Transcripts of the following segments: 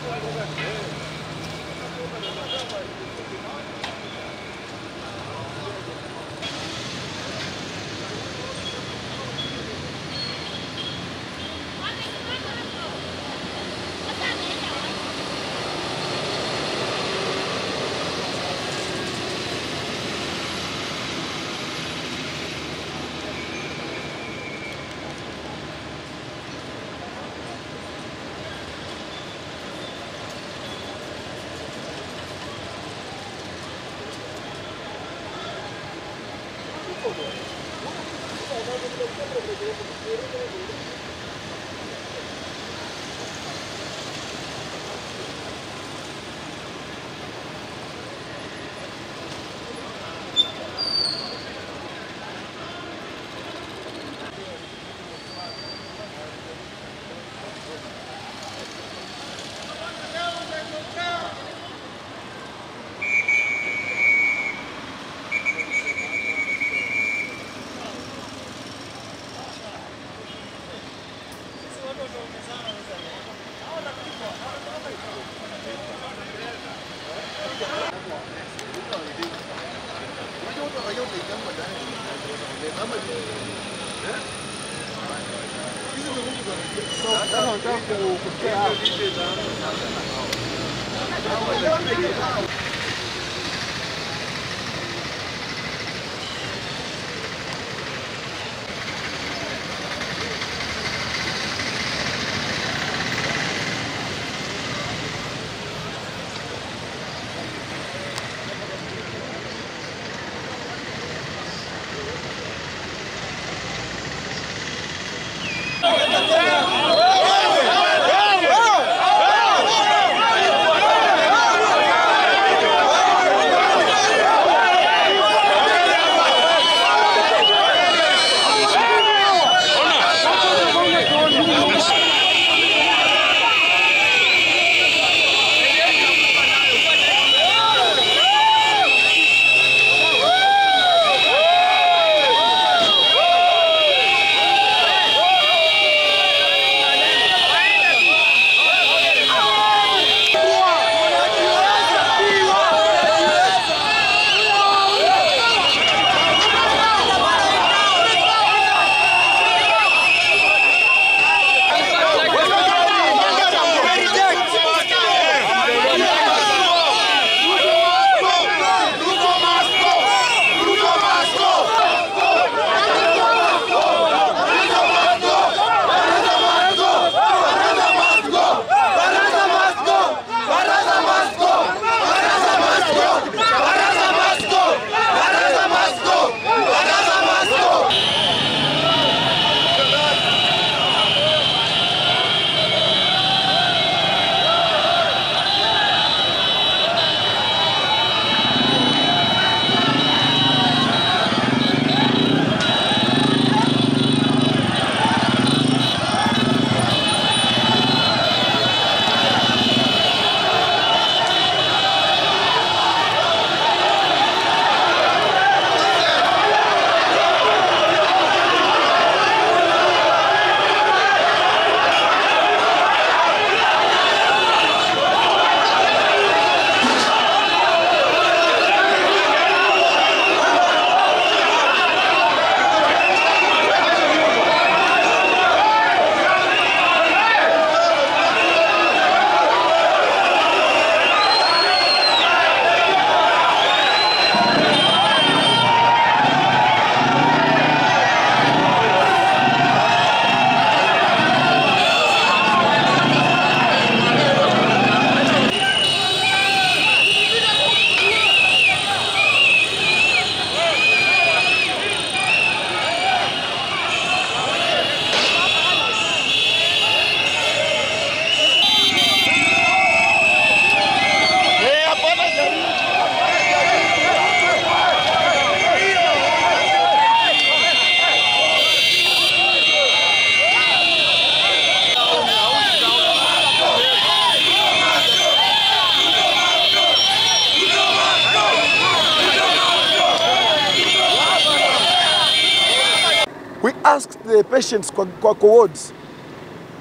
We asked the patients kwa, kwa kwa wards,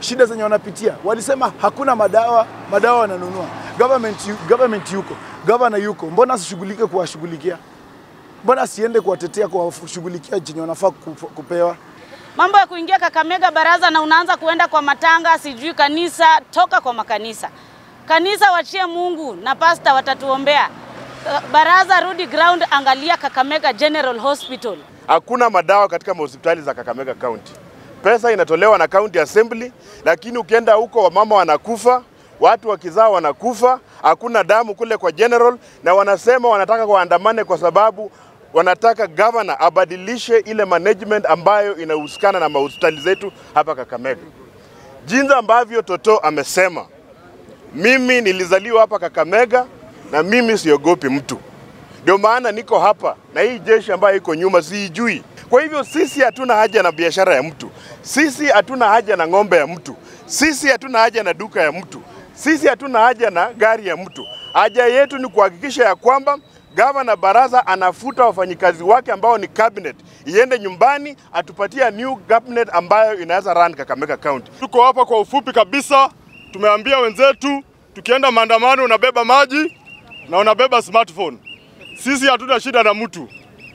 shida zenye wanapitia. Walisema hakuna madawa, madawa wananunua. Government, yu- government yuko, governor yuko, mbona asishughulike kuwashughulikia? Mbona asiende kuwatetea, kuwashughulikia chenye wanafaa kup- kupewa? Mambo ya kuingia Kakamega baraza na unaanza kuenda kwa matanga, sijui kanisa, toka kwa makanisa. Kanisa wachie Mungu na pasta watatuombea. Uh, Baraza rudi ground, angalia Kakamega General Hospital. Hakuna madawa katika mahospitali za Kakamega County. Pesa inatolewa na county assembly, lakini ukienda huko wamama wanakufa, watu wakizaa wanakufa, hakuna damu kule kwa general, na wanasema wanataka waandamane kwa sababu wanataka governor abadilishe ile management ambayo inahusikana na mahospitali zetu hapa Kakamega. Jinsi ambavyo Toto amesema, mimi nilizaliwa hapa Kakamega na mimi siogopi mtu. Ndio maana niko hapa na hii jeshi ambayo iko nyuma siijui. Kwa hivyo sisi hatuna haja na biashara ya mtu, sisi hatuna haja na ng'ombe ya mtu, sisi hatuna haja na duka ya mtu, sisi hatuna haja na gari ya mtu. Haja yetu ni kuhakikisha ya kwamba gavana Baraza anafuta wafanyikazi wake ambao ni cabinet, iende nyumbani, atupatie new cabinet ambayo inaweza run Kakamega County. Tuko hapa kwa ufupi kabisa, tumeambia wenzetu tukienda maandamano unabeba maji na unabeba smartphone. Sisi hatuna shida na mtu,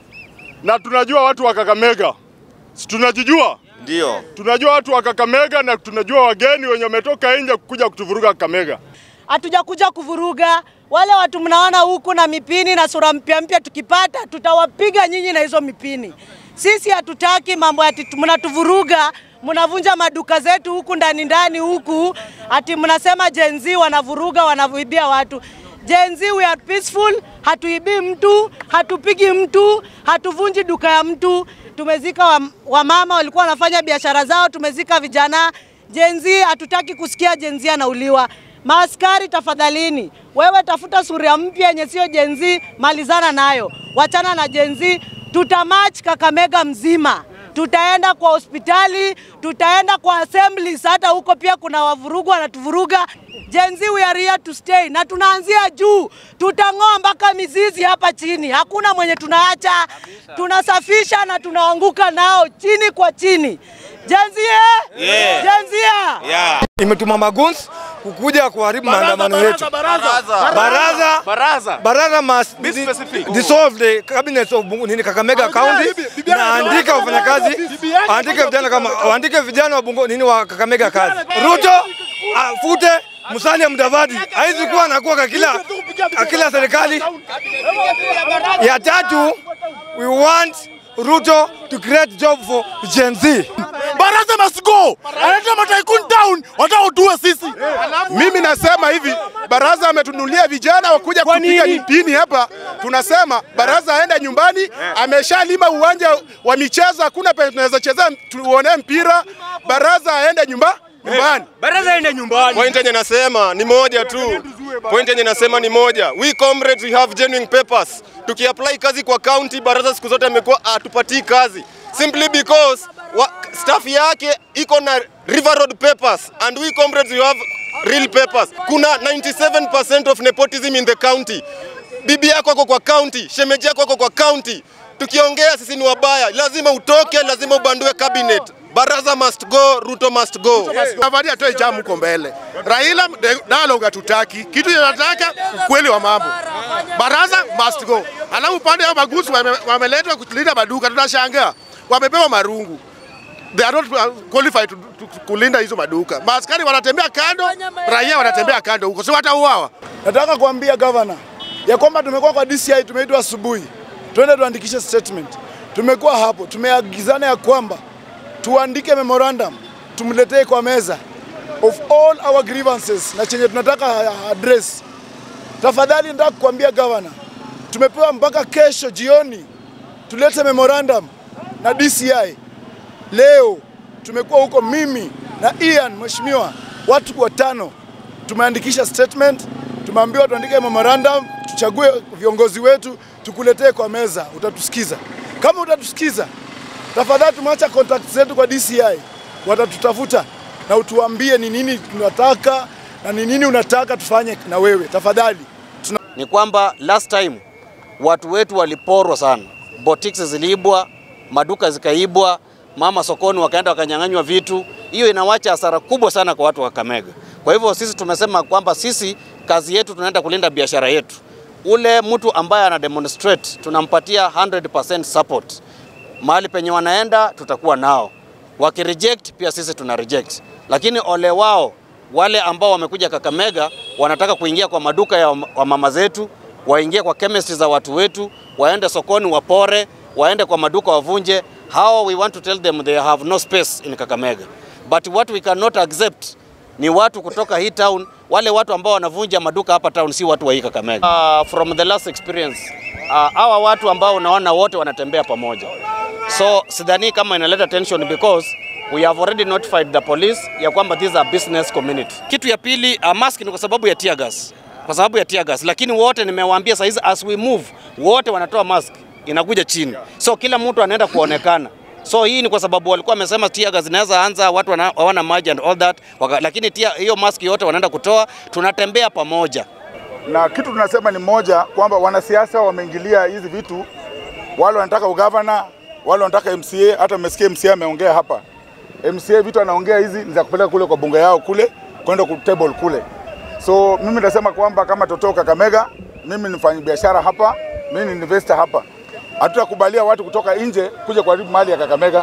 na tunajua watu wa Kakamega, Si tunajijua, Ndio. tunajua watu wa Kakamega na tunajua wageni wenye wametoka nje kuja kutuvuruga Kakamega. hatujakuja kuvuruga wale watu mnaona huku na mipini na sura mpya mpya, tukipata tutawapiga nyinyi na hizo mipini. Sisi hatutaki mambo ati tu- mnatuvuruga, mnavunja maduka zetu huku ndani ndani huku, ati mnasema Gen Z wanavuruga, wanavuibia watu. Gen Z we are peaceful, hatuibii mtu, hatupigi mtu, hatuvunji duka ya mtu. Tumezika wamama wa wamama walikuwa wanafanya biashara zao, tumezika vijana. Gen Z hatutaki kusikia Gen Z anauliwa. Maaskari tafadhalini, wewe tafuta suria mpya yenye sio Gen Z, malizana nayo, wachana na Gen Z. Tutamach Kakamega mzima, tutaenda kwa hospitali, tutaenda kwa assemblies, hata huko pia kuna wavurugu wanatuvuruga. Gen Z we are here to stay, na tunaanzia juu, tutang'oa mpaka mizizi hapa chini, hakuna mwenye tunaacha, tunasafisha na tunaanguka nao chini kwa chini. Gen Z eh? Yeah. Gen Z eh? Yeah. imetuma maguns kukuja kuharibu maandamano yetu. Baraza Baraza. baraza must Be specific. dissolve the cabinet of Bungu- nini Kakamega County na andika wafanyakazi, andike vijana kama andike vijana wa Bungu nini wa Kakamega kazi. Ruto afute Musalia Mudavadi, haizi kuwa anakuwa kwa kila kwa kila serikali. Ya tatu, we want Ruto to create job for Gen Z. Baraza must go. Analeta mataikun down, wataotue sisi. Mimi nasema hivi, baraza ametunulia vijana wakuja kupiga mipini hapa. Tunasema baraza aende nyumbani, ameshalima uwanja wa michezo, hakuna penye tunaweza cheza tuone mpira. Baraza aende nyumba nyumbani. Baraza ende nyumbani. Point yenye nasema ni moja tu. Point yenye nasema ni moja. We comrades we have genuine papers. Tukiapply kazi kwa county, baraza siku zote amekuwa atupatii kazi. Simply because wa, staff yake iko na River Road papers and we comrades we have real papers. Kuna 97% of nepotism in the county. Bibi yako ako kwa county, shemeji yako ako kwa county. Tukiongea sisi ni wabaya, lazima utoke, lazima ubandue cabinet. Baraza must go, Ruto must go. Avadi atoe jamu huko mbele. Raila de- dialogue hatutaki. Kitu tunataka ukweli wa mambo. Baraza must go. Alafu upande wa magusu wame- wameletwa kulinda maduka, tunashangaa wamepewa marungu. They are not uh, qualified to, to, to kulinda hizo maduka. Maaskari wanatembea kando, raia wanatembea kando huko, si watauawa. Nataka kuambia gavana ya kwamba tumekuwa kwa DCI, tumeitwa asubuhi, twende tuandikishe statement. Tumekuwa hapo, tumeagizana ya kwamba tuandike memorandum, tumletee kwa meza of all our grievances na chenye tunataka address. Tafadhali nataka kuambia gavana, tumepewa mpaka kesho jioni tulete memorandum na DCI. Leo tumekuwa huko mimi na Ian mheshimiwa, watu watano tumeandikisha statement, tumeambiwa tuandike memorandum, tuchague viongozi wetu, tukuletee kwa meza, utatusikiza. Kama utatusikiza, tafadhali tumeacha contact zetu kwa DCI, watatutafuta na utuambie ni nini tunataka na ni nini unataka tufanye na wewe, tafadhali. Tuna... ni kwamba last time watu wetu waliporwa sana, boutiques ziliibwa, maduka zikaibwa, mama sokoni wakaenda wakanyang'anywa vitu. Hiyo inawacha hasara kubwa sana kwa watu wa Kakamega. Kwa hivyo sisi tumesema kwamba sisi kazi yetu tunaenda kulinda biashara yetu. Ule mtu ambaye ana demonstrate tunampatia 100% support. Mahali penye wanaenda tutakuwa nao, wakireject pia sisi tuna reject, lakini ole wao wale ambao wamekuja Kakamega wanataka kuingia kwa maduka ya wa mama zetu, waingie kwa chemist za watu wetu, waende sokoni wapore, waende kwa maduka wavunje. Hao we want to tell them they have no space in Kakamega. But what we cannot accept ni watu kutoka hii town, wale watu ambao wanavunja maduka hapa town si watu wa hii Kakamega. Uh, from the last experience uh, hawa watu ambao unaona wote wanatembea pamoja, so sidhani kama inaleta tension because we have already notified the police ya kwamba these are business community. Kitu ya pili uh, mask ni kwa sababu ya tear gas, kwa sababu ya tear gas, lakini wote nimewaambia saa hizi as we move wote wanatoa mask inakuja chini, so kila mtu anaenda kuonekana. So hii ni kwa sababu walikuwa wamesema tear gas zinaweza anza, watu wana- hawana maji and all that, waka, lakini tia, hiyo mask yote wanaenda kutoa, tunatembea pamoja. na kitu tunasema ni moja kwamba wanasiasa wameingilia hizi vitu, wale wanataka ugavana, wale wanataka MCA. Hata mmesikia MCA ameongea hapa, MCA vitu anaongea hizi ni za kupeleka kule kwa bunge yao kule kwenda ku table kule. So mimi nasema kwamba kama Toto Kakamega, mimi ni mfanya biashara hapa, mimi ni investor hapa, hatutakubalia watu kutoka nje kuja kuharibu mali ya Kakamega.